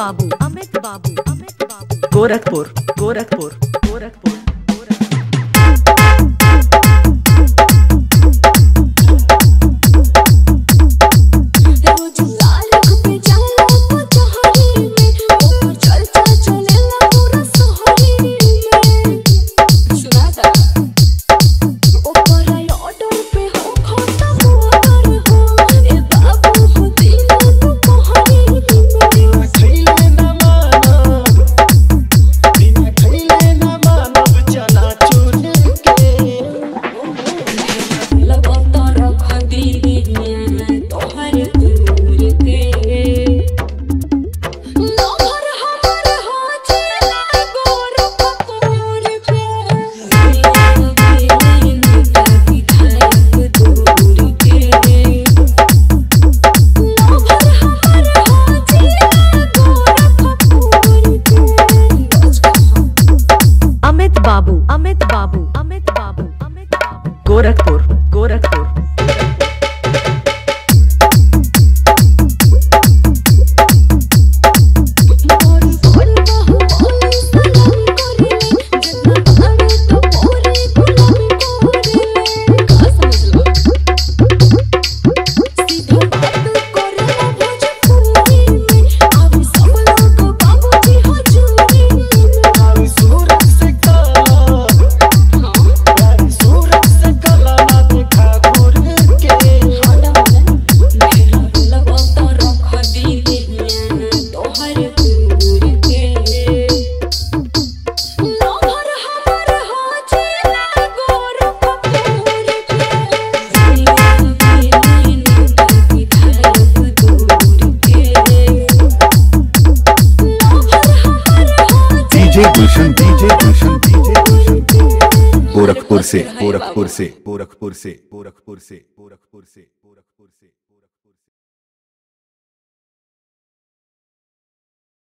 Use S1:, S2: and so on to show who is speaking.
S1: बाबू अमित बाबू अमित बाबू
S2: गोरखपुर गोरखपुर गोरखपुर
S3: रोज लालक पे जाला पचहरी में ऊपर चल चल चलेला पूरा शहरी में सुनाता ऊपर आई ऑर्डर पे हो खाता मोटर हो ए बाबू हो दिल तू पहरी में
S4: खैले न मानब बिना खैले न मानब चना चूर के
S3: लगाता रख दी तोहर दूर के लोहर हमर हो चला गोर पकोर पे बिन ताकी धायक दूर के लोहर हमर हो चला गोर पकोर पे बच कहा
S1: अमित बाबू अमित बाबू अमित बाबू अमित बाबू
S2: गोरखपुर गोरखपुर
S3: और कोन बहु बोली सलाम करेले जितना आवे तो पूरी गुलामी करेले का समझलो सीधा बात करेला भोजपुरी में आवे सब लोग बाबूजी हजूरी में
S4: आई सूरत से काला आई सूरत से काला ना देखा घूर के
S3: हटा मन मेरा लगाता रख दी तोहर दूर के लोहर हमर हो चला गोर पकोर पे बिन ताकी धायक दूर के लोहर हमर हो
S5: DJ Gulshan DJ Gulshan DJ Gulshan Gorakhpur से गोरखपुर से गोरखपुर से गोरखपुर से गोरखपुर से गोरखपुर से